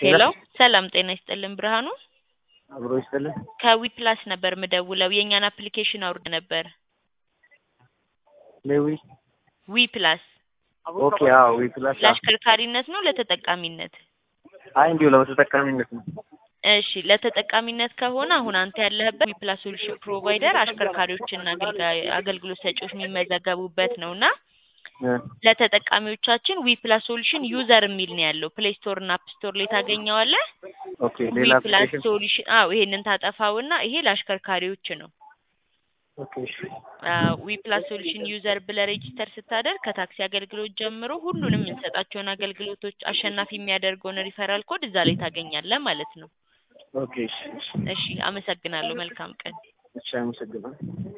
ሄሎ ሰላም ጤና ይስጥልን ብርሃኑ አብሮ ይስጥልን። ከዊ ፕላስ ነበር ምደውለው የእኛን አፕሊኬሽን አውርድ ነበር ሌዊ ዊ ፕላስ ኦኬ። አዎ ዊ ፕላስ ለአሽከርካሪነት ነው ለተጠቃሚነት? አይ እንዲሁ ለተጠቃሚነት ነው። እሺ ለተጠቃሚነት ከሆነ አሁን አንተ ያለህበት ዊ ፕላስ ሶሉሽን ፕሮቫይደር አሽከርካሪዎችና አገልጋ- አገልግሎት ሰጪዎች የሚመዘገቡበት ነው እና እ ለተጠቃሚዎቻችን ዊ ፕላስ ሶሉሽን ዩዘር የሚል ነው ያለው ፕሌይ ስቶር እና አፕ ስቶር ላይ ታገኘዋለህ። ኦኬ ዊ ሌላ ፕላስ አፕሊኬሽን ሶሉሽን አዎ ይሄንን ታጠፋውና ይሄ ለአሽከርካሪዎች ነው። ኦኬ እሺ ዊ ፕላስ ሶሉሽን ዩዘር ብለህ ሬጂስተር ስታደርግ ከታክሲ አገልግሎት ጀምሮ ሁሉንም የምንሰጣቸውን አገልግሎቶች አሸናፊ የሚያደርገውን ሪፈራል ኮድ እዛ ላይ ታገኛለህ ማለት ነው። ኦኬ እሺ እሺ እሺ አመሰግናለሁ። መልካም ቀን። እሺ አመሰግናለሁ።